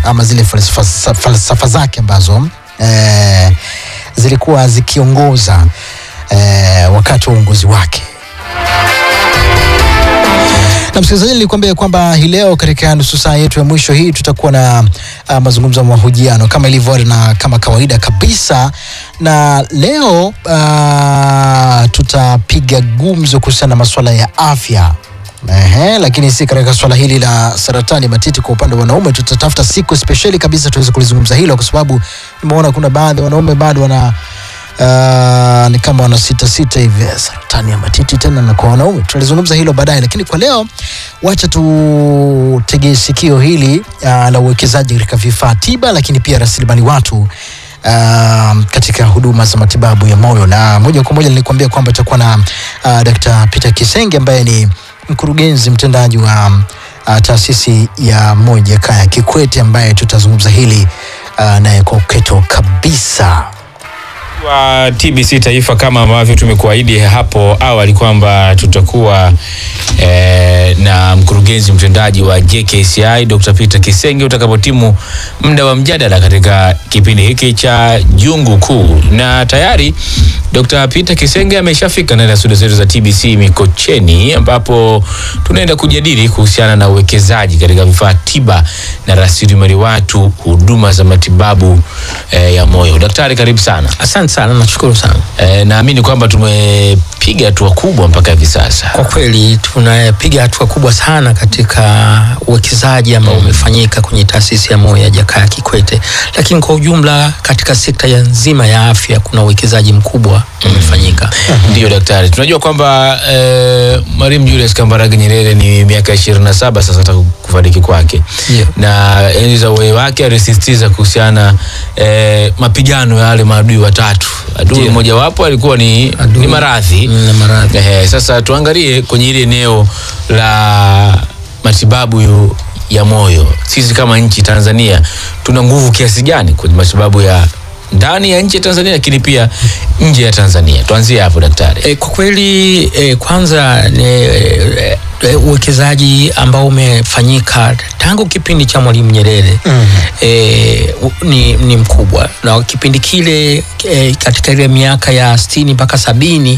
ama zile falsafa, falsafa zake ambazo eh, zilikuwa zikiongoza eh, wakati wa uongozi wake na msikilizaji, nilikwambia kwamba hii leo katika nusu saa yetu ya mwisho hii tutakuwa na uh, mazungumzo ya mahojiano kama ilivyo na kama kawaida kabisa, na leo uh, tutapiga gumzo kuhusiana na masuala ya afya. Ehe, lakini si katika swala hili la saratani matiti kwa upande wa wanaume. Tutatafuta siku spesheli kabisa tuweze kulizungumza hilo, kwa sababu nimeona kuna baadhi ya wanaume bado wana Uh, ni kama wana sita sita hivi eh, saratani ya matiti tena na kwa wanaume. Tutalizungumza hilo baadaye, lakini kwa leo wacha tutegee sikio hili uh, la uwekezaji katika vifaa tiba, lakini pia rasilimali watu uh, katika huduma za matibabu ya moyo, na moja kwa moja nilikwambia kwamba itakuwa na uh, Dr. Peter Kisenge ambaye ni mkurugenzi mtendaji wa uh, taasisi ya moyo Jakaya Kikwete ambaye tutazungumza hili uh, naye kwa uketo kabisa. wa TBC Taifa kama ambavyo tumekuahidi hapo awali kwamba tutakuwa eh, na mkurugenzi mtendaji wa JKCI Dr. Peter Kisenge utakapotimu muda wa mjadala katika kipindi hiki cha Jungu Kuu, na tayari Dr. Peter Kisenge ameshafika ndani ya studio zetu za TBC Mikocheni, ambapo tunaenda kujadili kuhusiana na uwekezaji katika vifaa tiba na rasilimali watu, huduma za matibabu eh, ya moyo. Daktari, karibu sana. Asante sana, nashukuru sana. Eh, naamini kwamba tumepiga hatua kubwa mpaka hivi sasa. Kwa kweli tunapiga hatua kubwa sana katika uwekezaji ambao umefanyika kwenye taasisi ya moyo ya Jakaya Kikwete, lakini kwa ujumla katika sekta ya nzima ya afya kuna uwekezaji mkubwa umefanyika. Ndiyo daktari, tunajua kwamba eh, Mwalimu Julius Kambarage Nyerere ni miaka ishirini na saba sasa tangu kufariki kwake, Ndiyo. na enzi za uhai wake alisisitiza kuhusiana eh, mapigano ya wale maadui watatu. Adui Ndiyo. mmojawapo alikuwa ni, Adui. ni maradhi Mm, na maradhi. Ehe, sasa tuangalie kwenye ile eneo la matibabu yu- ya moyo. Sisi kama nchi Tanzania tuna nguvu kiasi gani kwenye matibabu ya ndani ya nchi ya Tanzania, lakini pia nje ya Tanzania? Tuanzie hapo daktari. E, kwa kweli e, kwanza ni e, e, uwekezaji ambao umefanyika tangu kipindi cha Mwalimu Nyerere mm. e, u- ni, ni mkubwa na kipindi kile e, katika ile miaka ya sitini mpaka sabini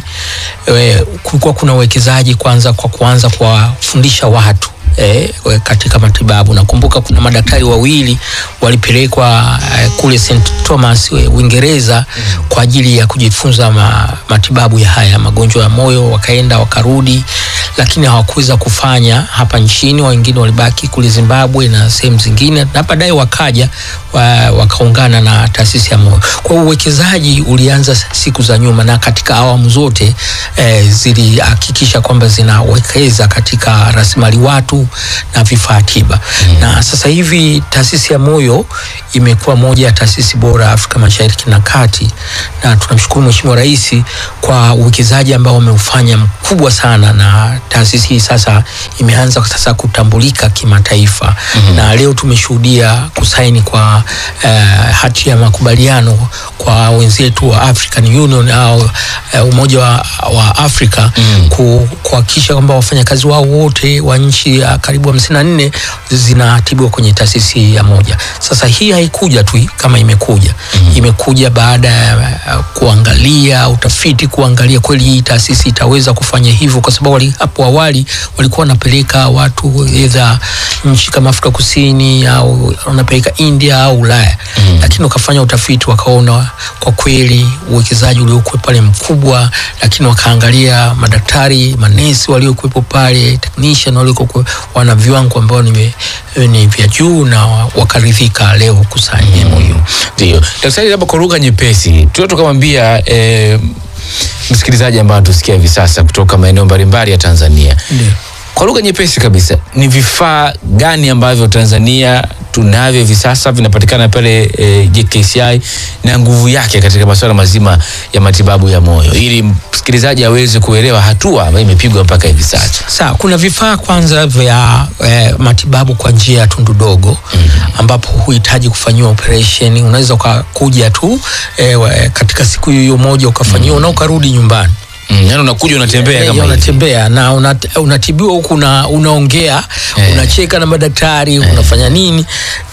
e, kulikuwa kuna uwekezaji kwanza kwa kuanza kuwafundisha watu eh, we- katika matibabu. Nakumbuka kuna madaktari wawili walipelekwa eh, kule St Thomas eh, Uingereza kwa ajili ya kujifunza ma, matibabu ya haya magonjwa ya moyo, wakaenda wakarudi, lakini hawakuweza kufanya hapa nchini. Wengine walibaki kule Zimbabwe na sehemu zingine, na baadaye wakaja wa, wakaungana na taasisi ya moyo. Kwa hiyo uwekezaji ulianza siku za nyuma, na katika awamu zote eh, zilihakikisha kwamba zinawekeza katika rasilimali watu na vifaa tiba mm. na sasa hivi taasisi ya moyo imekuwa moja ya taasisi bora Afrika Mashariki na Kati, na tunamshukuru Mheshimiwa Rais kwa uwekezaji ambao ameufanya mkubwa sana, na taasisi hii sasa imeanza sasa kutambulika kimataifa mm. na leo tumeshuhudia kusaini kwa eh, hati ya makubaliano kwa wenzetu wa African Union au eh, Umoja wa, wa Afrika mm. ku, kuhakikisha kwamba wafanyakazi wao wote wa nchi ya karibu hamsini na nne zinatibiwa kwenye taasisi ya moja. Sasa hii haikuja tu kama imekuja mm. imekuja baada ya uh, kuangalia utafiti, kuangalia kweli hii taasisi itaweza kufanya hivyo, kwa sababu wali, hapo awali walikuwa wanapeleka watu edha nchi kama Afrika Kusini au wanapeleka India au Ulaya mm. lakini wakafanya utafiti wakaona kwa kweli uwekezaji uliokuwa pale mkubwa, lakini wakaangalia madaktari, manesi waliokuwepo pale, technician waliokuwa wana viwango ambao ni, ni vya juu na wakaridhika leo kusaini MOU. Ndio daktari, labda kwa lugha nyepesi tuo tukamwambia eh, msikilizaji ambaye anatusikia hivi sasa kutoka maeneo mbalimbali ya Tanzania Ndio. kwa lugha nyepesi kabisa, ni vifaa gani ambavyo Tanzania tunavyo hivi sasa vinapatikana pale e, JKCI na nguvu yake katika masuala mazima ya matibabu ya moyo, ili msikilizaji aweze kuelewa hatua ambayo imepigwa mpaka hivi sasa. Sawa, kuna vifaa kwanza vya eh, matibabu kwa njia ya tundu dogo ambapo huhitaji kufanyiwa operation. Unaweza ukakuja tu eh, wa- katika siku hiyo moja ukafanyiwa na ukarudi nyumbani. Mm, yani unakuja unatembea Eh, kama hivi. unatembea na unat, unatibiwa huku una, unaongea Eh. unacheka na madaktari unafanya nini